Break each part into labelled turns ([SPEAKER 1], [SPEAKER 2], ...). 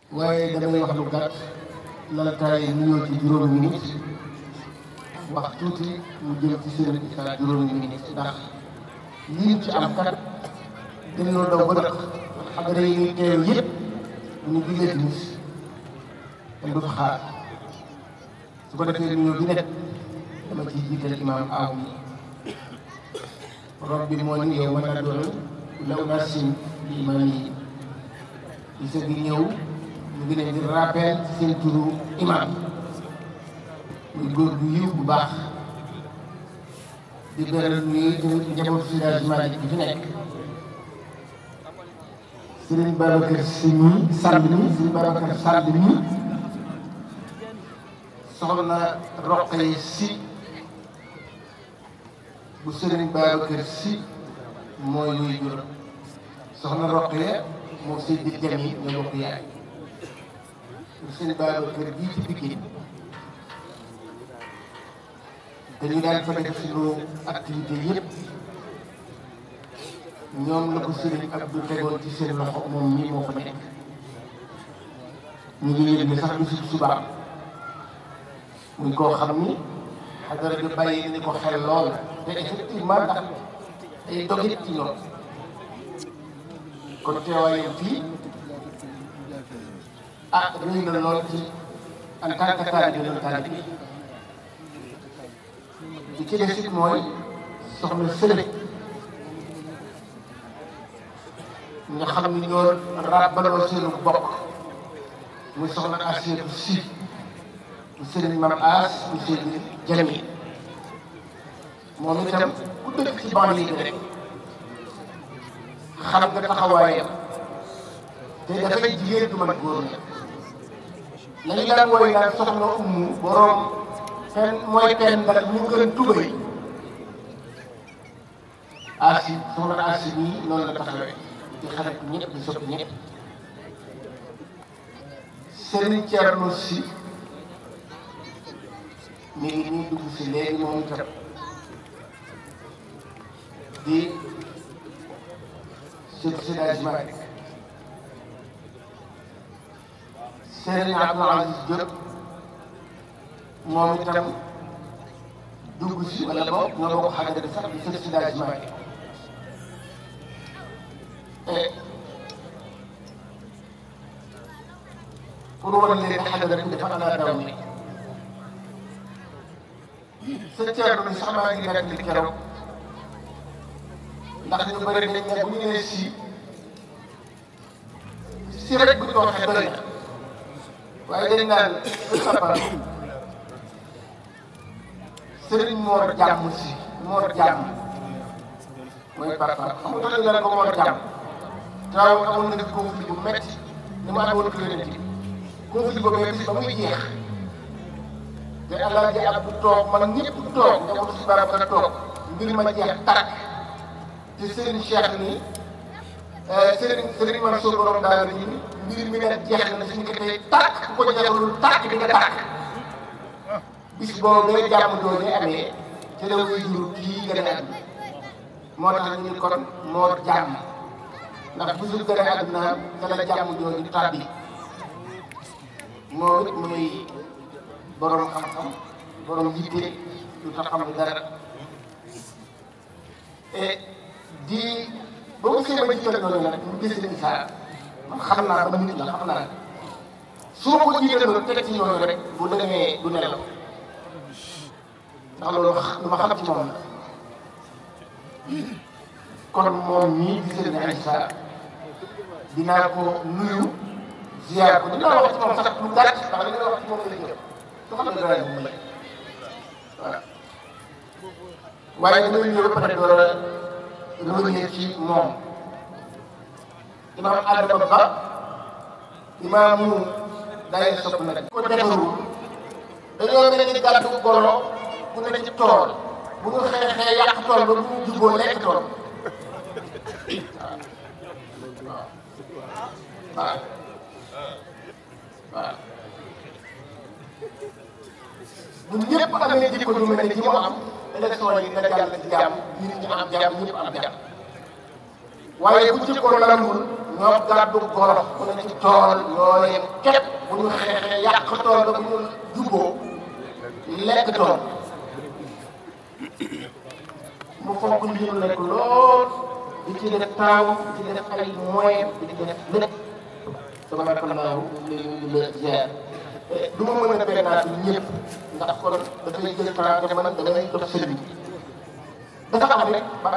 [SPEAKER 1] waaye damay wax lu gàtt laltaay nuyoo ci juróomi minute wax tuuti mu jëm ci sëriñ Issa juróomi minute ndax lii ci am kat dañoo daw ba nag xadara yi ñuy teew yëpp bu ñu jullee timis kenn du fa xaar su ko defee nuyoo bi nekk dama ciy jiital imaam aaw mi rob bi moo ni yow mën na doon law naa sin bi imaam yi gisa gi ñëw ñu ngi leen di rappel ci seen turu imaam muy góor bu yiw bu baax di beral nuyu tamit njabootu Seydi Malick bi fi nekk Serigne Babacar Sy mi Sall mi Serigne Babacar Sall mi soxna Roqay Sy bu Serigne Babacar Sy mooy luy jur soxna Roqaya moom Seydi Jami ñoo bokk yaay bu Serigne Babacar bii ci Pikine dañu daan fa def suñu activité yëpp ñoom la ko Serigne Abdou tegoon ci seen loxo moom mii moo fa nekk ñu ngi yëg ni sax du si subaam muy koo xam ni xadara bi bàyyi ni ko xel lool te effectivement ndax ay dogit ci ñoom kon teewaayam fii ah rëy na lool ci en tant que taalibe doon taalibe bi ci des it mooy soxna sële nga xam ni ñoo ràbbaloo seenu bokk muy soxna Asietu Si mu sëriñ Mam As mu sëriñ Jami moom itam ku dëkk ci banlieue bi rek xam nga taxawaayam te dafay jigéen du man góor la lañu daan wooy naan soxna ummu boroom fen mooy pen ndax mu gën tubay asi soxna asi nii noonu la taxawee di xarit ñëpp di sopp ñëpp Serigne Thierno Sy mi ngi nii dugg si léegi moom itam di surtout Seydi Malick Serigne Abdou Aziz Diop moom itam dugg si wala boog nga bokk xadara bi sax di surtout Seydi Malick pour wan leen xadara bi dafa ala daw ni sa ceerno ni sax maa ngi nekk li keroog ndax ñu bëri dañ ne bu ñu nee si si rek bu ñu ko waxee doy na waaye dañ naan sapar sëriñ Mor jàmm si Mor jàmm mooy papa xam nga tax ñu naan ko Mor jàmm taw amoon na fi conflit bu metti ni mu amoon client bi conflit boobu bis ba muy jeex te alaaji Abdu toog man ñëpp toog njabootu si barab ka toog mbir ma jeex tàkk te Serigne Cheikh ni Serigne Serigne Mansour borom daal ni mbir mi ne jeex na suñu ko tey tàkk ku ko jeexalul tàkk di nga tàkk bis boobu day jàmm jooju amee te la wuy jur kii gën a àdduna moo tax ñu ni kon moo jàmm ndax bisul gën a àdduna te la jàmm jooju tàbbi moom it muy borom xam-xam borom yitte lu tax xam dara et di boo ko see ba jiital noonu nag mu gis leen saa man xam naa ba nit la xam naa su ma ko jiitaloon teg ci ñooñu rek bu demee du nelaw ndax loolu lu ma xam ci moom la kon moom mii gis leen Issa dinaa ko nuyu ziar ko dinaa wax ci moom sax lu gàtt ndax li nga wax ci moom la jëm su xam ne dara moom la voilà waaye damay ñëw ba pare door a revenir ci moom imaam Adama Ba imaamu day sopp nag ko defaru dañoo mel ni gàddu golo bu ne ci tool bu ñu xeexee yàq tool ba bu ñu juboo lekk tool waaw waaw waaw bu ñëpp amee jikko ju mel ne ji mu am élection yi nga jàll ci jàmm nit ñi am jàmm ñëpp am jàmm waaye bu jikko lambul ñoo gàddu golo mu ne ci tool ñoo yem képp bu ñu xeexee yàq tool ba bu ñu juboo lekk tool mu fonk li ñu nekk lool di ci def taaw di ci def ay moyen di ci def lépp tabarakallahu léegi ñu la ziar du ma mën a bennaat ñëpp ndax kon dafay jël temps te man damay jox sëriñ bi dafa am rek ba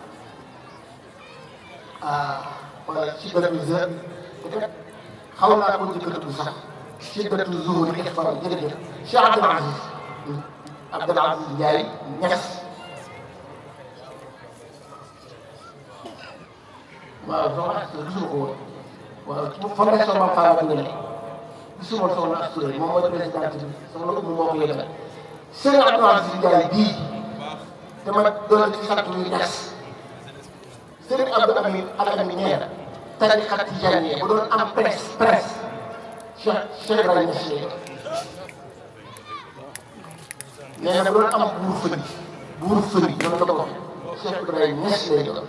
[SPEAKER 1] ah wala ci gëstu zër peut-être xaw naa ko njëkkatu sax ci gëstu zuur yi fa jërëjëf Cheikh Abdoul Aziz Abdoul Aziz Ndiaye Niass waaw soxna Astou gisuma ko woon waaw ci fondation Mame Fara Koungheul gisuma soxna Astou moom mooy présidente bi soxna Oumou moo ko yëgal Serigne Abdoul Aziz Ndiaye bii te ma doon ci sant yu Niass Serigne Abdou Amin Al Amin nee na tariqa tijaaniya bu doon am presse presse Cheikh Cheikh Ibrahima Niass lay doon nee na bu doon am buur fëri buur fëri noonu la ko waxee Cheikh Ibrahima Niass lay doon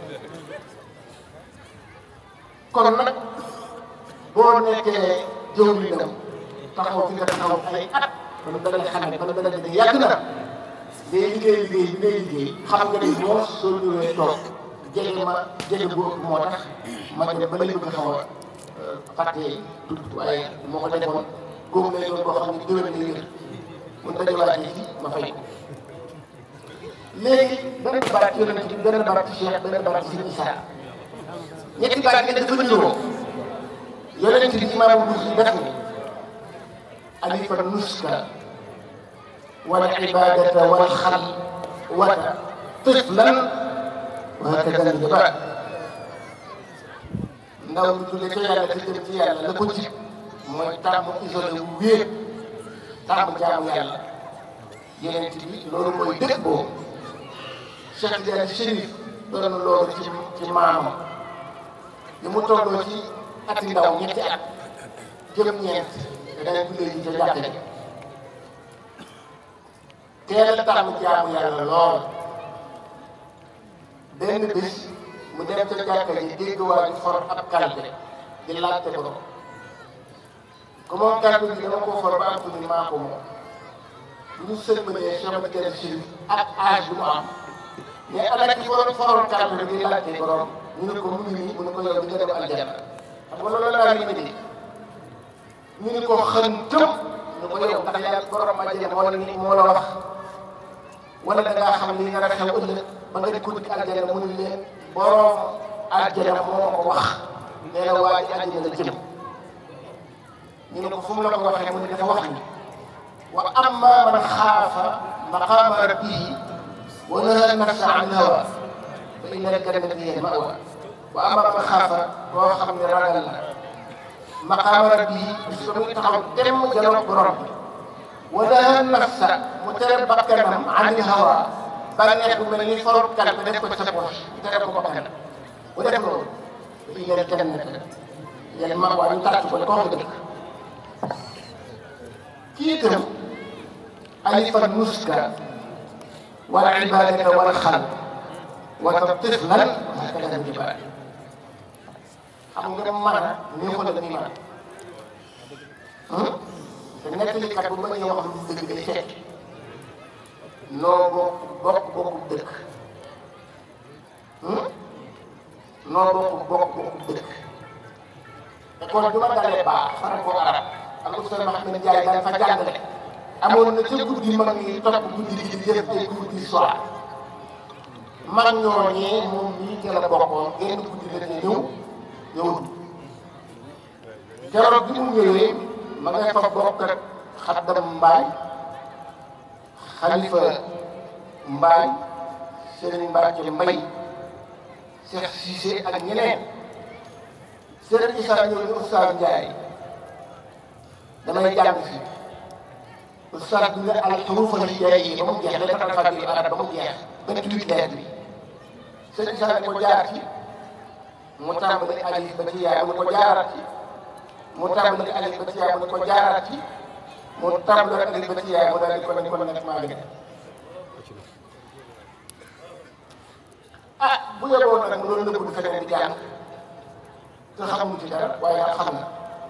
[SPEAKER 1] kon nag boo nekkee jëwriñam taxaw fi nga taxaw ay at kon da nga xam ne kon da nga ne yàgg na ngay liggéey liggéey bi ngay liggéey xam nga ne moo soo ñëwee toog jege ma jege bu ëpp moo tax ma dem ba lay bëgg xaw a fàtte tudd waaye moo ko defoon góob lay doon boo xam ne déwén lay wér mun dajawaatee fii ma fay ko léegi benn baat ci yonent bi benn baat ci Cheikh benn baat ci Sëriñ Issa ñetti baat yi dafa niroo yonent bi imaamu Buxaari def ni alifa nuska wal ibadata wal xal wata tiflan wa hakada njabaat ndaw lu jóge ca yàlla te jëm ci yàlla la ko jib mooy tàmm isolé wu wéet tàmm jaamu yàlla yonent bi loolu mooy dëkk boobu Cheikh Tidiane Chérif doon loolu ci ci maamam li mu tolloo ci ati ndaw ñetti at jëm ñeent te danañ jullee ji ca jàkka ji teel a tàmm jaamu yàlla lool benn bés mu dem ca jàkka ji dégg waa ji for ab kalpe di laajte ko ko moom kalpe bi dama koo for ba am fu ni maa ko moom bu ñu sëlmalee Cheikh Tidiane Chérif ak âge bu mu am mais ana ki for foroon kalpe bi di laajte borom ñu ne ko mu ngi nii mu ne ko yow di nga dem aljanna xam nga loolu laa leen di ñu ne ko xën tëm ñu ko yow ndax yàlla borom aljanna moo la ni moo la wax wala da ngaa xam li nga a xew ëllëg ba nga di ko dikk aljanna mu ne leen borom aljanna moo ko wax nee na waa ji aljanna la jëm ñu ne ko fu mu la ko waxee mu ne dafa wax ni wa amma man xaafa maqaama rabbihi wa nahaa nafsa an hawa fa inna al-jannata hiya al-ma'wa wa amma man xaafa boo xam ne ragal na maqaama rabbihi bis ba muy taxaw temm janoog borom bi wa nahaa nafsa mu tere bakkanam ani hawa bànneex bu mel ni forog kalpe def ko ci sa poche tere ko bakkanam bu def loolu fa inna al-jannata hiya al-ma'wa ñu tàcc ko ne ko wax dëgg kii itam alifa nuska wal ibadata wal xal wata tiflan hakada njibaat xam nga mën a neexul ak ni mën te nettalikat bu ma ñëw wax lu dëgg day fekk noo bokk bokk bokku dëkk noo bokk bokk bokku dëkk école bi ma dalee baax franco arab ak oustaz Mahamad Ndiaye daan fa jàngale amoon na ca guddi mag ñi topp guddi gi di def ay cours d'histoire mag ñooñee moom mii ca la bokkoon genn guddi la ñuy ñëw ñëwul keroog bi mu ñëwee ma nga fa bokk ak xaddam mbaay xalifa mbaay sëriñ Mbacke Mbay Cheikh Cissé ak ñeneen sëriñ Issa ñëw ni Oustaz Ndiaye damay jàng fii Oustaz bi ne al xuruuf al hijaaiya ba mu jeex lettre alphabet arab ba mu jeex vingt-huit lettres bi sëriñ Issa ne ko jaar ci mu tàmbali alif ba ci yaay mu ne ko jaaraat ci mu tàmbali alif ba ci yaay mu ne ko jaaraat ci mu tàmbali alif ba ci yaay mu daal di ko ne kon nag maa ngi dem ah bu yeboon nag mu doon nëbbu feneen di jàng te xamuñu ci dara waaye daal xam na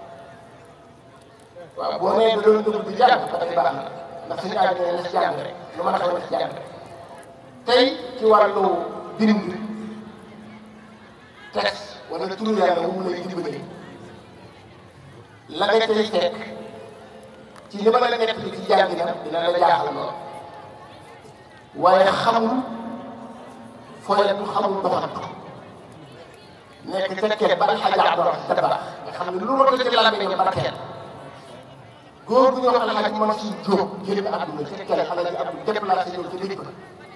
[SPEAKER 1] waaw boo nee da doon dugg di jàng ba tey baax na ndax suñu aaj ne na si jàng rek lu mën a xew na si jàng rek tey ci wàllu bind texte wala turu yàlla mu lay dimbali la nga cay fekk ci li ma la nekk ci jàng na dina la jaaxal lool waaye xamul fooyatu xamul doxantu nekk ca kër ba alxaji Abdu Dabaax nga xam ne lu ma ko ci làmmiñam barkeel góor bu ñuy wax alxaji Mansuur Jóob génn àdduna ca kër alxaji Abdu déplacé ñëw ci dëkk ba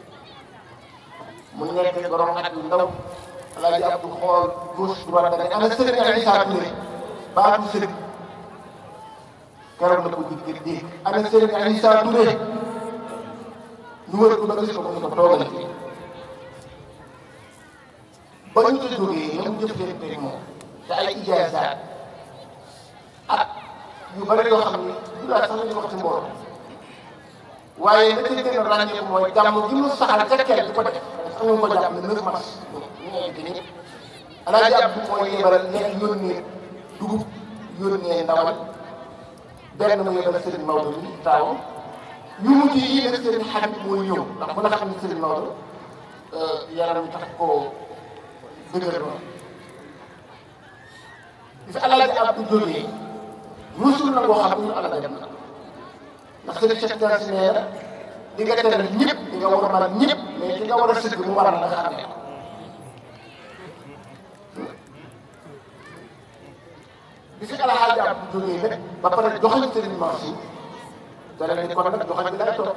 [SPEAKER 1] mu nekk borom at yu ndaw alxaji Abdu xool gauche droite da ne ana sëriñ Isaa Touré baatu sëriñ keroog la ko jig dégg ana sëriñ Isaa Touré ñu wër ko ba gis ko mu ne ko toogal fii ba ñu ci jógee la mu jëflante moom te ay ijaazaat ak yu bëri yoo xam ne du laa sax ñu wax ci mbooloo waaye la ca gën a ràññeeku mooy jàmm ji mu saxal ca kër di ko def sax ñu ko jàpp ne 9 mars ñu ngi ci nii alaaji Abdu mooy yebal nekk yónnee dugub yónnee ndawal benn mu yebal Serigne Maodo mi taawam yu mujj yi nag Serigne Habib mooy ñëw ndax bu la xam ne Serigne Maodo yaram tax koo dëgër noonu bi fi alaaji Abdu jógee rusul na boo xam ne ñu alal dem na ndax Serigne Cheikh Tidiane Sy nee na di nga teral ñëpp di nga war a mën ñëpp mais ki nga war a sëgg mu war a nga xam ne bi fi alaaji Abdu jógee nag ba pare joxañ Serigne Mansour dara ni kon nag joxañ bi lay toog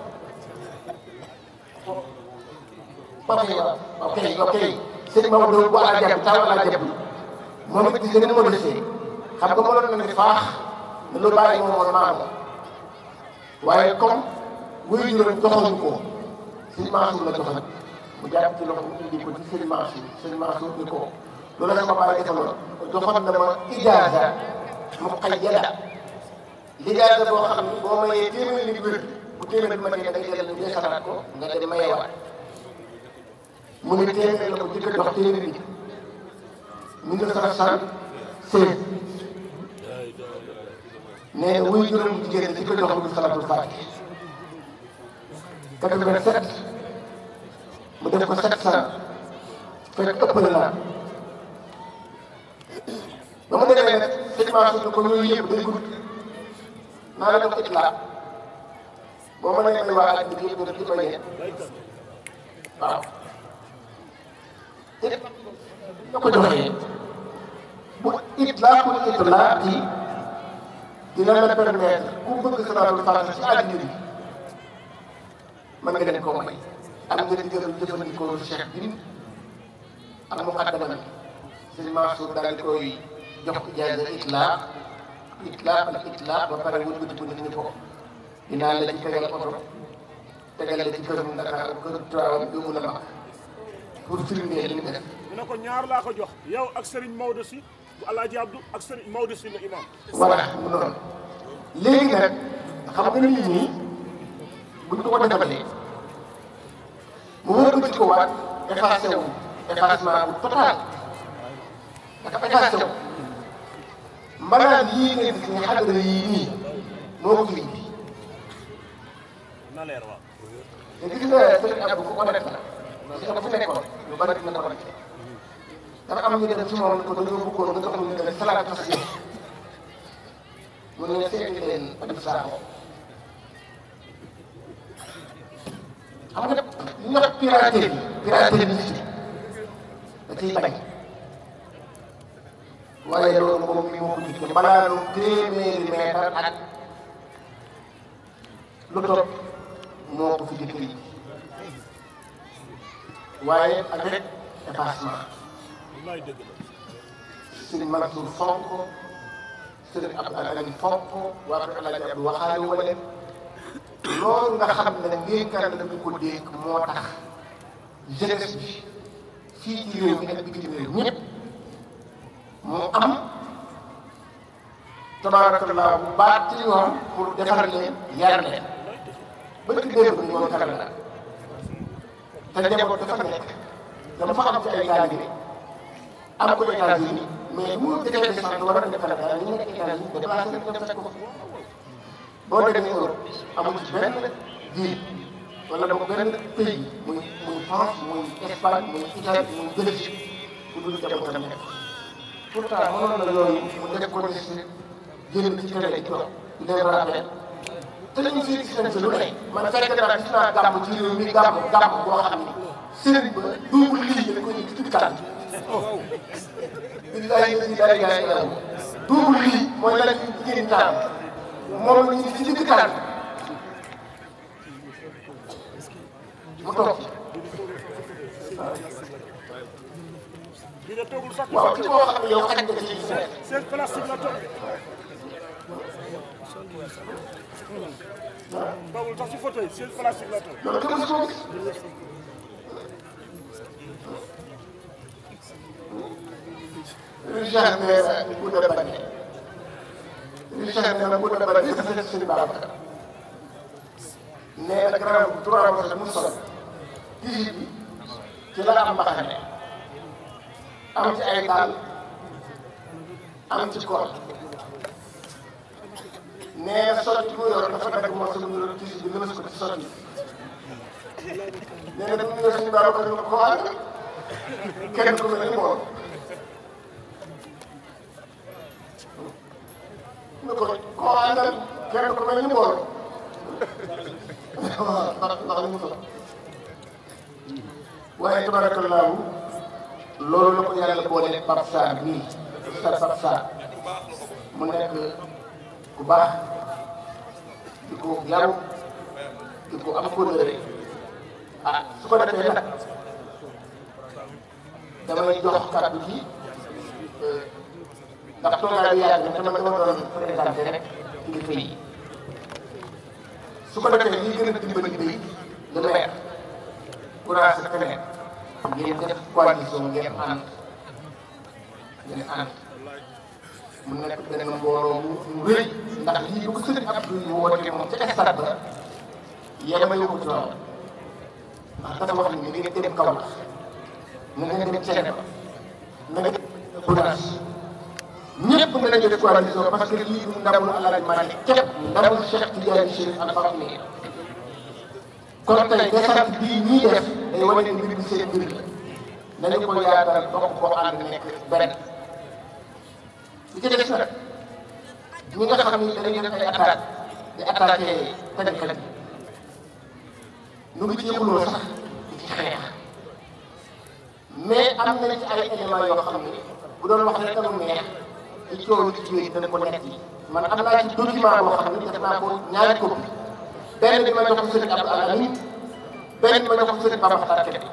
[SPEAKER 1] ok ok ok sëñ Maodo bu ala jàpp taw ala jàpp moom it gis nga ni ma desee xam nga mënoon na ne faax ne lu bàyyi moom woon maamu waaye comme wuyu juróom joxoon ko sëñ Mansour la joxoon mu jàpp ci loxo mu indi ko ci sëñ Mansour sëñ Mansour ni ko loolu la sama bàyyi defaloon joxoon na ma ijaaza mu qayyada lijaaza boo xam ne boo mayee téeméeri nit wér bu téeméer bi ma dee da ngay dellu ñu xalaat ko nga dem mayewaat mu ne téeméer la ko jëkk a jox téeméer bi mille neuf cent soixante-seize nee na wuy juróom jigéen ci ko jox mu salatul faatiha quatre-vingt-sept mu def ko sept cent fekk ëppal naa ba mu demee nag sëñ Mansour ko yooyu yëpp day gudd naa la def itlaa boo mënee may waa àddina bi yëpp di may yéen waaw te nga ko joxee bu itlaa ku itlaa yi dina la permettre ku bëgg salaatul faatiha ci àddina bi mën nga leen koo may am nga digal jëfandikoo cheikh bi ak muqaddama bi sëñ Mansour daal di koy jox ijaaza itlaa itlaa ak itlaa ba pare wëlbati bu nit ñi ko dinaa la ci tegal oto tegal la ci këram Dakar kër Tivaouane bi mun a mag pour firndee li mu def.
[SPEAKER 2] mu ne ko ñaar laa ko jox yow ak Serigne Maodo si bu Alaaji Abdou ak Serigne Maodo si la imam
[SPEAKER 1] voilà mu noonu léegi nag xam nga nit ñi buñ ko ko defalee mu wëlbati ko waat effacé wu effacement bu total dafa effacé wu mbanaan yii ngeen gis nga xadara yii nii moo ko fi indi
[SPEAKER 2] na leer waaw
[SPEAKER 1] te gis nga sëriñ Abdou ku ko def la gis nga fu nekkoon lu bari dina ko def dafa am ñu dem ci moom ko dañoo bëggoon nga jox ñu def salaat fas yéene mu ne seeti leen Abdou Sakho xam nga li ñuy wax piraterie piraterie bi da ciy bañ waaye loolu moom mi moo ko jiite balaa lu téeméeri meetar ak lu topp moo ko fi jëkk yi waaye avec effacement
[SPEAKER 2] wallaay dëgg la
[SPEAKER 1] sëriñ Mansour fonk sëriñ Abdou Alamin fonk waa kër Alaaji Abdou waxaale wala loolu nga xam ne ndénkaan la ñu ko dénk moo tax jeunesse bi fii ci réew mi ak bitim réew ñëpp mu am tabarakallah bu baax ci ñoom pour defar leen yar leen ba ci démb ni ñoom Canada te njaboot dafa nekk dafa am ci ay taalibe am ko États-Unis mais bu mu defee descente war a dem Canada ñu nekk États-Unis déplacé dem fekk ko boo demee Europe amul ci benn ville wala boog benn pays muy muy France muy Espagne muy Italie muy Belgique bu dul dem tam nekk pourtant mënoon na loolu mu def ko ne si génn ci télé di dox di leen rappel te ñu fii gis nañ fi lu ne man fekk naa gis naa gàmm ci réew mi gàmm gàmm boo xam ni sëriñ ba duubul lii dañ ko ñu ci tànn billahi ladi laa ilaaha illa huwa duubul lii mooy la ñu jigéen tànn moom la ñu ci digg tànn mu toog
[SPEAKER 2] bi de toogul sax
[SPEAKER 1] waaw ci koo xam ne yow xañ nga ci nekk
[SPEAKER 2] seen plastique la toog toogul sax ci fauteuil seen plastique la toog
[SPEAKER 1] loolu kenn mësu ko gis Richard nee na bu da bañee Richard nee na bu da bañee dafa nekk sëñ Babacar nee na grand bu trois mois mu sol tisi bi ci la am mbaxane am ci ay dàll am ci koor nee na sotti bu yor dafa dagg moo sa mu tisi bi lëmas ko ci sotti nee na bu ñu suñu Babacar ñu ko ànd kenn ku mel ni moom ñu ko koo àndal kenn ku mel ni moom waaw ndax ndax li mu solo waaye tabarakallahu loolu la ko yàlla boole Pape Sarr nii Oustaz Pape Sarr mu nekk ku baax di ko yaru di ko am kóllëre ah su ko defee nag damay jox kàddu gi ndax toogaay bi yàgg na te man dama doon présenté rek kilifa yi su ko defee lii gën a dimbali bay le maire courage ak keneen ngeen def coalition ngeen ànd ngeen ànd mu nekk benn mbooloo mu rëy ndax lii bu ko sëriñ Abdou yu woote moom ca stade ba yemale ko ci loolu ndax dafa wax ni ngeen dem kaw na ngeen dem Cene ba na ngeen dem Gounass ñëpp nañu def coalition parce que lii du ndamul Alaaji Maalik képp ndamul Cheikh Tidiane Chérif Al Fatimi kon tey descente bii ñuy def day wane ni mbir mi seen mbir la nañu ko yaatal bokk ko ànd nekk benn li ci des nag ñi nga xam ni dañuy def ay attaque di attaqué tënkkat yi ñu ngi ci yëguloo sax di ci xeex mais am na ci ay éléments yoo xam ni bu doon wax rek mu neex ci coow ci jiw yi dana ko nekk yi man am naa ci document boo xam ni def naa ko ñaari copie benn bi ma jox ko sëriñ Abdou Alamin benn bi ma jox ko sëriñ Bamba Xatar Kebe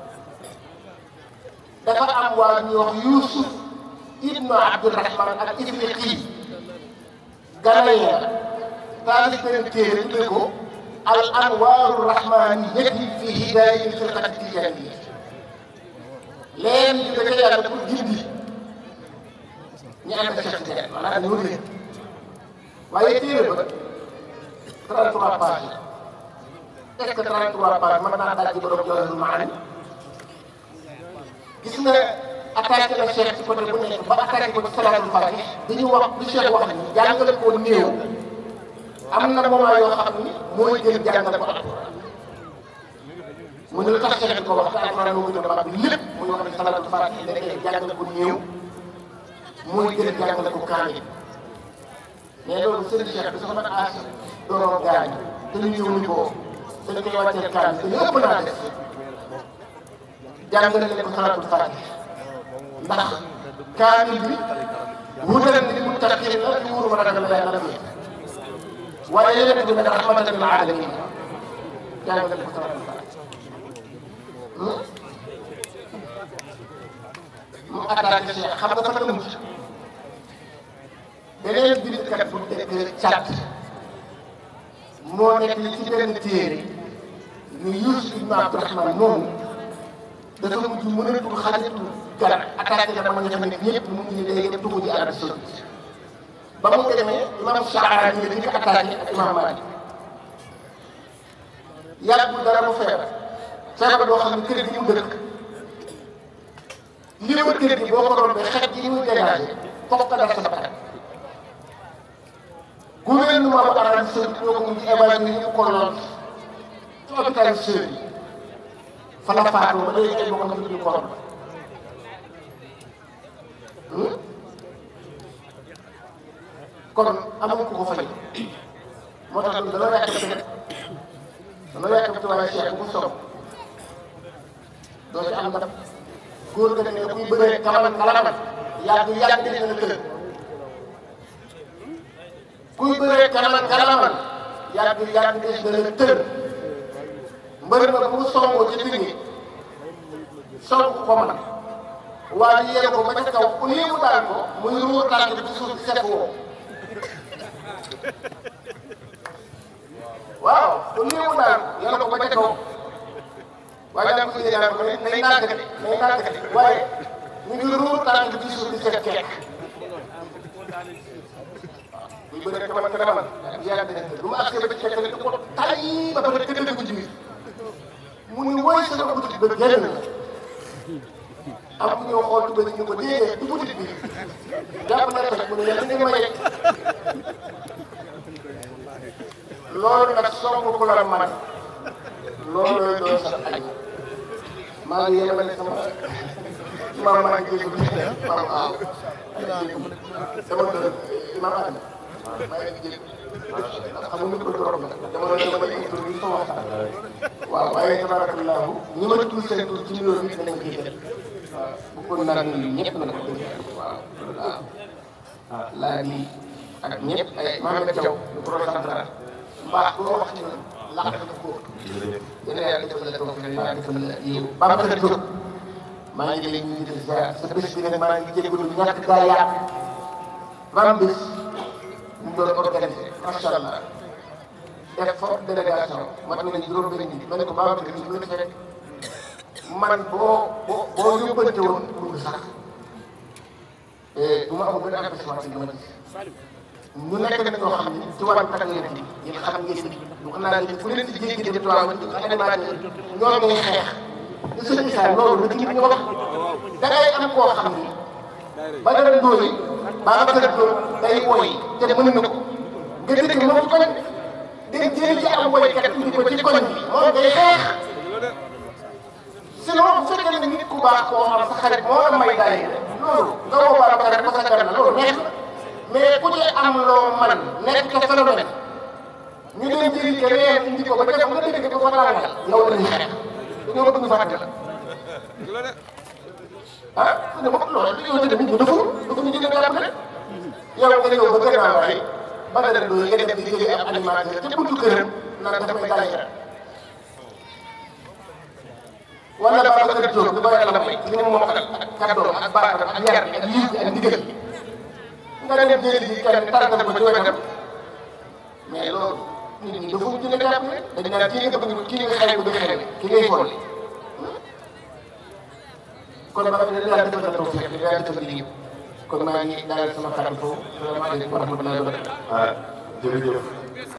[SPEAKER 1] dafa am waa ñuy wax Youssouf ibnu Abdourahman ak Ifriqi ganayen taalif benn téere tudde ko al anwaaru rahmaniyati fi hidaayati firqati tijaaniyya leen di da ca yàlla pour gindi ñu ànd ak Cheikh Tidiane maanaam ñoo leen waaye téere ba 33 pages est-ce que 33 pages mën naa daal di borom Jawahirul Maani gis nga attaqué na Cheikh ci côté bu nekk ba attaqué ko ci salaatul faatih dañu wax li Cheikh wax ni jàngale ko néew am na moment yoo xam ni mooy gën jàngale ko alquran mu ne lu tax Cheikh di ko wax te alquran moo gën a mag lépp muy wax ne salaatul faatih nekkee jàngale ko néew mooy gën jàngale ko kaamil mais loolu sëriñ Cheikh bi soxna As doon gaañ te ñu ñëw ñu ko dañ koy wàccee kaamil te lépp naa def jàngale leen ko salaatul faatih ndax kaamil bi wutal ni mu taxir la ci wuru ma ragal yàlla la fi waaye yeneen bi nag rahmatan lil alamin jàngale leen ko salaatul faatih mu attaqué Cheikh xam nga fan la mucc beneen bindkat bu nekk Càdd moo nekk ci benn téere ñu Yuusuf ibn Abdurahman moomu dafa mujj mënatul xaritu gara attaqué na ma nga xam ne ñëpp mu ngi day dem tugu ji Arabie Saoudite ba mu demee imam Shaaraani yi dañ ko attaqué ak imam Maalik yàggul dara mu feebar feebar boo xam ne kër gi mu dëkk li wër kër gi boo ko rombee xet gi muy dégagé foofu nga def sa bakkan gouvernement bu Arabie Saoudite ñoo ko mujj évalué ñu ko lool ci hôpital Sèye yi fa la faatoo ba léegi ay bokkam ñu ko romb kon amuñ ko ko fay moo tax ñun dana yàkkamti rek dana yàkkamti waaye Cheikh bu ko soog doo ci am ndam góor nga ne kuy bëree kalaman kalaman yàgg yàgg des na tëj kuy bëree kalaman kalaman yàgg yàgg des na tëj mbër ma bu songoo ci digg song ko man waa ji yéene ko ba ca kaw au lieu mu daal ko muy ruur tànk bi ci suuf di set woo waaw au lieu mu daal ko yéene ko ba ca kaw waaye daa ko yéene ko nay nàkk de nay nàkk de waaye ñu ngi ruur tànk bi ci suuf di set kekk buy bëre kaman kaman yàgg nañ lu ma accès ba ci fekk ne ko tay ba pare tëdd ko ci biir mu ni woy sama butit ba génn na am ku ñëw xool tuba ñu ko déedéet du butit bi jàpp na toj mu ne yàlla nga ma yegg loolu nag song ku la man loolu doo sax añ maa ngi yemale sama maam maa ngi jégalu maam aaw sama kër maam Adama maa ngi jégalu xam nga ko trop nag dama doon dama indi tur bi sama waxtaan waaw waaye tabarakallahu ñi ma tudd seen tur ci nuyoo bi dinañ ko jël waaw bu ko naan nuyu ñëpp nag waaw waaw laa di ak ñëpp ay Mohamed Thiaw le procentral mbaax boo wax ci ñun làq na ko yéen a yàlla defal la toog yàlla defal la yiw Babacar Diop maa ngi lay nuyu di ziar sa bés bi nag maa ngi jégalu ñàkk gaa yàq ram bés ñu doon organisé macha allah def forte délégation mat nañ juróom benn nit ma ne ko Babacar ñu ngi fekk man boo boo boo yóbbante woon pour sax du ma amul benn empêchement ci li ma gis ñu nekk nag ñoo xam ne ci wàllu tàggat yéen bi yéen xam ngeen ni wax naa leen fu leen di jéggi dem tubaab ba ci animateur ñoo ngay xeex te sëñ Issa loolu la ci ñu wax da ngay am koo xam ni ba dara ndóoli Babacar Diop day woy te mën na ko nga dëkk moom ci koñ day jëli ci am woykat indi ko ci koñ bi moom day xeex sinon bu fekkee ne nit ku baax koo xam sa xarit moo la may daay loolu nga woo Babacar rek parce que na loolu neex na mais ku ci am loo man nekk ca phénomène ñu leen jëli keneen indi ko ba def nga dégg ko fa tàngal yow la ñuy xeex dañoo bëgg ñu fàtte la ah su ne moom loolu yow tamit ñu deful dafa ñu jëlee jàpp rek yow nga ñëw ba gën a waay ba nga dem nga dem di jëlee ab animateur te buntu këram naan daf may daay yaram wala Babacar Diop li ko yàlla may li mu mokkal ak kàddoom ak baatam ak yar ak lii ak ndigal nga dem jëli ji kenn tàggal ko ci wetam mais loolu nit ñi dafa mujj ne jàpp ne dañ naan kii nga bëgg kii nga xayma bëgg xayma ki ngay folli kon ba xam ne yàlla defal na taw fekk yàlla defal liggéey kon maa ngi daal sama xarit foofu salaamaaleykum wa rahmatulah.
[SPEAKER 3] ah jërëjëf